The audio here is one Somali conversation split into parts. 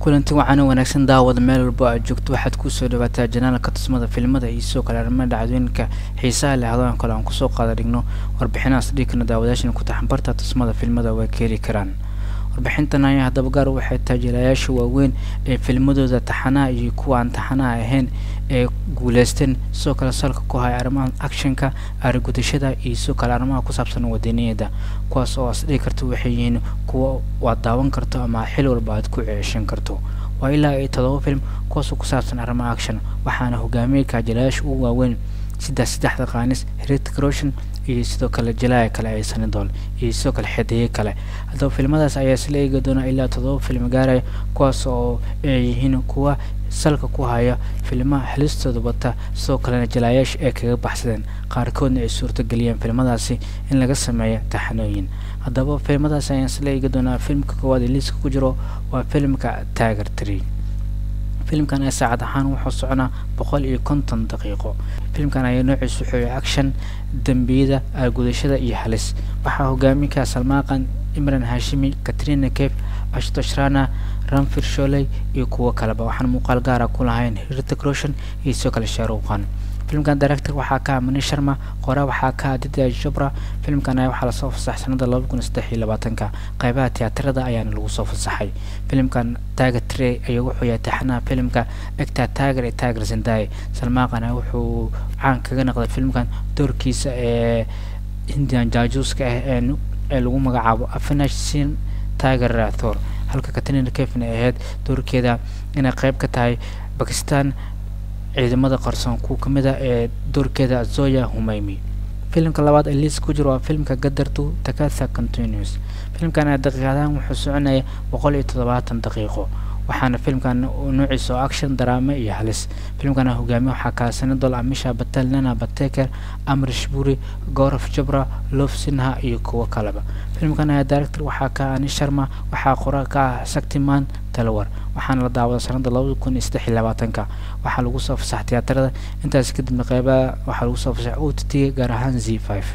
kulanti waxaana wanaagsan daawada meel walbo aad joogto waxaad kusoo dhawaataa janaalka tusmada filimada iyo sidoo kale arrimaha dhacdooyinka xiisaha leh hadaan kale aan kusoo qaada dhigno warbixinahaas dhigkana daawadayaashan ku taxanbarta tusmada filimada way ka heli karaan warbixintan ayaa haddaba gaar waxay taajiilayaasha waaweyn ee filmadooda taxanaha iyo kuwa aan taxanaha ahayn ee guuleysteen sidoo kale salka ku haya arrimaha actionka arigudashada iyo sidoo kale arrimaha ku saabsan wadaniyada kuwaas oo asdhigi karta waxay yihiin kuwa waad daawan karto ama xil walba aad ku ceeshan karto waa ilaa iyo todoba film kuwaasoo ku saabsan arrimaha action waxaana hogaamiyay kaajilayaasha ugu waaweyn sida saddexda qaanis heritic roshan iyo sidoo kale jalaaya kale ee sanidool iyo sidoo kale xedeeye kale haddaba filmadaas ayaa isla eegi doona ilaa todoba film gaaraya kuwaas oo ay yihiin kuwa salka ku haya filmaha helistooda wata sidoo kalena jalaayaasha ay kaga baxsadeen qaarkoodna ay suurtageliyeen filmadaasi in laga sameeyo taxanooyin haddaba filmadaas ayaan isla eegi doonaa filmka koowaad ee liiska ku jiro waa filmka taager tree filimkan ee saacad ahaan wuxuu soconaa boqol iyo konton daqiiqo filimkan ayaa noociisu wuxuu action dembiyada argudashada iyo halis waxaa hogaaminka salmaaqan imran hashimi katrina cafe ashtoshrana ranfir sholey iyo kuwo kaleba waxaan muuqaal gaara ku lahayn heritic roshan iyo sidoo kale shaaruqan filimkan director waxaa ka mani sharma qora waxaa ka adida jabra filimkan ayaa waxaa lasoo fasaxay sanada laba kun saddex iyo labaatanka qaybaha tiyaatarada ayaana lagu soo fasaxay filimkan taager trey ayaa wuxuu yahay taxanaha filimka egta taager ee taager zendaye salmaaqana wuxuu caan kaga noqday filimkan doorkiisa ee indian jaajuuska ah ee lagu magacaabo afinash sin taager thor halka katrina kefin ay ahayd doorkeeda inay qayb ka tahay bakistan ciidamada qarsoon kuwa kamid a ee doorkeeda zoya humaymi filimka labaad ee liis ku jiro waa filimka gadartu takatha continuous filimkan ee daqiiqadahan wuxuu soconaya boqol iyo toddobaatan daqiiqo waxaana filimkan noociisa oo action daraama iyo halis filimkana hogaamiye waxaa kaa sanadol amisha batal nana bateker amrish buri goraf jabra lof sinha iyo kuwo kaleba filimkan ayaa director waxaa ka ani sharma waxaa qora ka ah saktiman talawar waxaana la daawada sanada labada kun iyo saddex iyo labaatanka waxaa lagu soo fasax tiyaatarada intaas kadibna qeybaha waxaa lagu soo fasax o t t gaar ahaan z five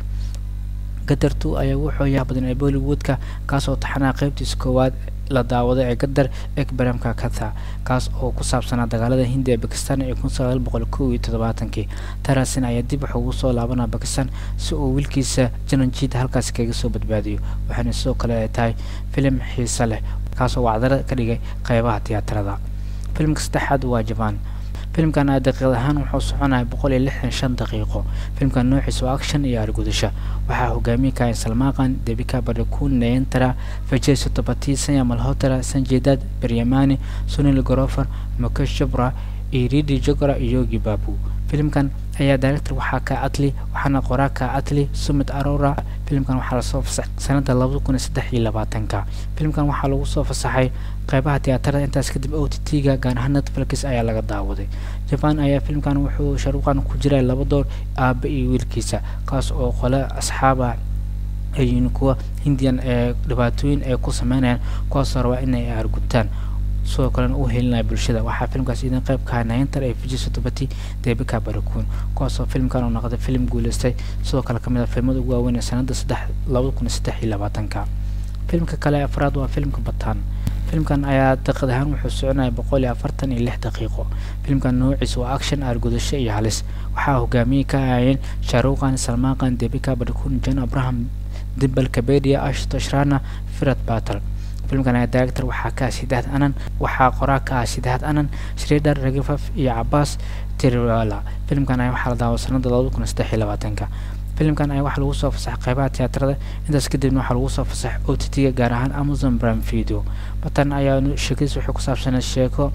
gadartu ayaa wuxuu yaha badan ee bollywoodka kaasoo taxanaha qeybtiisa koowaad la daawaday ee gadar ekbaramka katha kaas oo ku saabsanaa dagaalada hindi ee bakistan ee kun sagaal boqol kow iyo toddobaatankii tarasin ayaa dib wax ugu soo laabanaa bakistan si uu wiilkiisa jananjiid halkaasi kaga soo badbaadiyo waxaana sidoo kale ay tahay filim xiise leh kaasoo wacdara ka dhigay qeybaha tiyaatarada filimka saddexaad waa jaban filimkan a daqiiqad ahaan wuxuu soconaya boqol iyo lixdan shan daqiiqo filimkan noociisa waa action iyo argudasho waxaa hogaamiye kahayn salmaaqan debika barikun nayantara vijay sotobati sanya malhotara sanjedad beryamani sunil gorofer mukesh jabra iyo ridi jogra iyo yogi babu filimkan ayaa director waxaa ka atli waxaana qoraa ka atli sumit arora filimkan waxaa lasoo fasaxay sanada labada kun iyo saddex iyo labaatanka filimkan waxaa lagu soo fasaxay qeybaha tiyaatarada intaas kadib o t t-ga gaar ahaan netflix ayaa laga daawaday jaban ayaa filimkan wuxuu sharuuqan ku jiray laba door aaba iyo wiilkiisa kaas oo qole asxaaba ayiin kuwa hindian ee dhibaatooyin ay ku sameynayaan kuwaasoo rabaa inay argutaan sidoo kalena u helinaya bulshada waxaa filimkaas idin qayb kaha nayantar ee vijay sotobati debika barakun kuwaasoo filimkan uu noqday filim guuleystay sidoo kale kamid a filimada ugu waaweyn ee sanada saddex labada kun iyo saddex iyo labaatanka filimka kale afraad waa filimka bataan filimkan ayaa daqiiqad ahaan wuxuu soconaya boqol iyo afartan iyo lix daqiiqo filimkan noociisa waa action argudasho iyo halis waxaa hogaamiyey ka ahayeen shaaruqan salmaaqan debika barakun john abraham dimbal kabedia ashtoshrana firat battle filimkan ayaa director waxaa ka ah sidaad anan waxaa qoraa ka ah sidaad anan shredar ragifaf iyo cabaas tirwala filimkan ayaa waxaa la daawa sanada labada kun saddex iyo labaatanka filimkan ayaa waxaa lagu soo fasaxay qeybaha tiyaatarada intaas kadibna waxaa lagu soo fasaxay o t t-ga gaar ahaan amazon prime video batan ayaa sheekadiis waxay ku saabsanay sheeko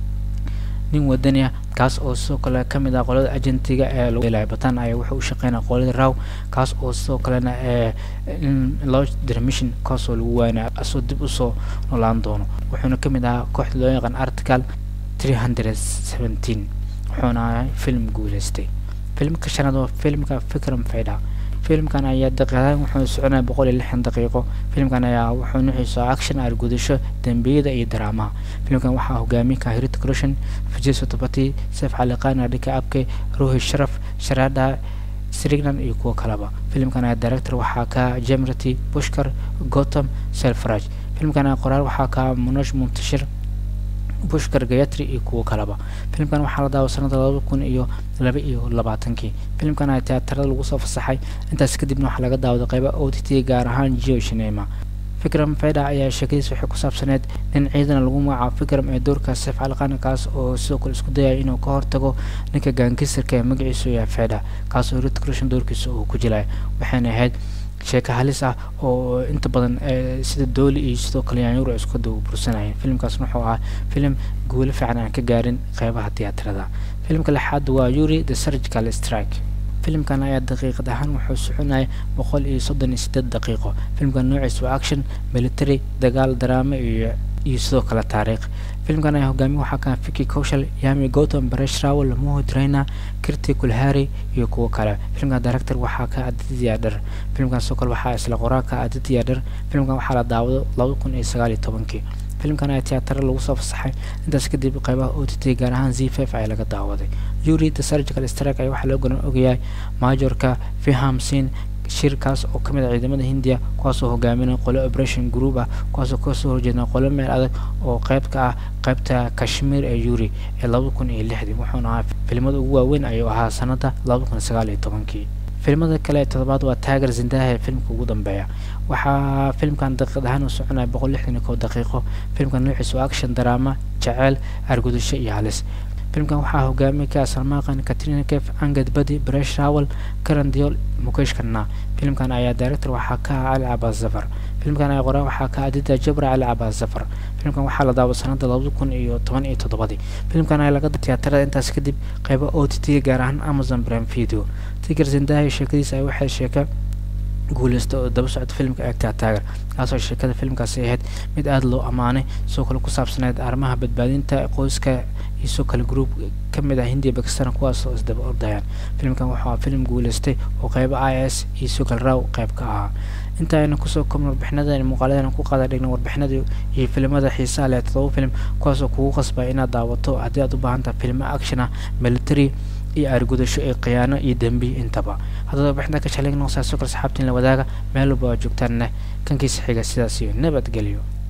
nin wadani ah kaas oo sidoo kale kamid ah qolada agentiga ee lagu helaya batan ayaa wuxuu u shaqeynaya qolada raw kaas oo sidoo kalena ee loo dira mission kaasoo lagu waanaya asoo dib usoo noolaan doono wuxuuna kamid ahaa kooxda loo yaqaan article three hundred seventeen wuxuuna ahay film guuleystay filimka shanaad waa filimka fikram faydha filimkan ayaa daqiiqadan wuxuu soconaya boqol iyo lixdan daqiiqo filimkan ayaa wuxuu nuxiisa action argudasho dembiyada iyo daraamaha filimkan waxaa hogaamiye ka heritic roshan vijay sotobati sef caliqana dhika abke ruhi sharaf sharada srignan iyo kuwo kaleba filimkan ayaa director waxaa ka jemrati bushkar gotham selfraj filimkan ayaa qoraal waxaa ka monosh muntashir pushkar gayatri iyo kuwo kaleba filimkan waxaa la daawa sanada laba kun iyo laba iyo labaatankii filimkan ayaa tiyaatarada lagu soo fasaxay intaas kadibna waxaa laga daawaday qeyba o t t gaar ahaan geo shinema fikram feda ayaa sheekadiis waxay ku saabsaneed nin ciidan lagu magacaabo fikram ee doorka seef calqaan kaas oo sidoo kale isku dayaya inuu ka hortago ninka gaangisarka ee magaciisu yahay feda kaas oo rit crushan doorkiisa uu ku jilay waxayna ahayd sheeko halis ah oo inta badan sida dooli iyo sidoo kale yaanyuur ay isku bursanayeen filimkaasna wuxuu ahaa filim guulo fiican aan ka gaarin qeybaha tiyaatarada filimka lixaad waa yuri the surgical strike filimkan ayaa daqiiqad ahaan wuxuu soconaya boqol iyo soddon iyo sideed daqiiqo filimkan noociisa waa action military dagaal daraamo iyo iyo sidoo kale taariikh filimkan ayaa hogaamiye waxaa ka fiki kaushal yami gautam baresh rawal mohud raina kirti kulhari iyo kuwo kale filimkan director waxaa ka aditya dhar filimkan sidoo kale waxaa isla qoraa ka aditya dhar filimkan waxaa la daawado laba kun iyo sagaal iyo tobankii filimkan ayaa tiyaatara lagu soo fasaxay intaas kadib qeybaha o t t gaar ahaan z f ayaa laga daawaday yuri the surgical strike ayaa waxaa loo garan ogayahay majorka fiham sin shirkaas oo kamid ah ciidamada hindiya kuwaasoo hogaaminaya qolo operation group ah kuwaasoo kasoo horjeeda qolo meel adag oo qeyb ka ah qeybta kashmir ee yuri ee laba kun iyo lixdii wuxuuna ahaa filimada ugu waaweyn ayuu ahaa sanada laba kun sagaal iyo tobankii filimada kale ee toddobaad waa taager zindaha ee filimka ugu dambeeya waxaa filimkan daqiiqad ahaan u soconaya boqol lixdan iyo kow daqiiqo filimkan noociisa waa action drama jaceyl argudasho iyo halis filimkan waxaa hogaamiye ka salmaaqan katrina kef angad badi bresh rawal karan diol mukesh kanna filimkan ayaa director waxaa ka ah cali cabaas zafar filimkan ayaa qoraa waxaa ka adida jabra cali cabaas zafar filimkan waxaa la daawa sanada labada kun iyo toban iyo toddobadii filimkan ayaa laga tiyaatarada intaas kadib qeyba o t t gaar ahaan amazon prime video tiger zindaha sheekadiisa ay waxay sheeka guuleysta oo daba socda filimka eegtaa taager kaasoo sheekada filimkaasi ahayd mid aada loo ammaanay sidoo kale ku saabsaneyd arrimaha badbaadinta qoyska iyo sidoo kale group ka mid ah hindiya bakistan kuwaasoo isdaba ordayaan filimkan wuxuu filim guuleystay oo qeyba i s iyo sidoo kale raw qeyb ka ahaa inta aynu kusoo koobna warbixinadan muuqaaladan ku qaada dhigna warbixinada iyo filimada xiisaha leh todoba filim kuwaasoo kugu qasbaya inaad daawato haddii aad u baahan tahay filmo action ah military iyo aargudasho ee khiyaano iyo dembi intaba haddaba warbixinta ka shalayg noqsaa soo kale saxaabtiin la wadaaga meel walba waa joogtaanna kankiisa xiga sidaas iyo nabadgelyo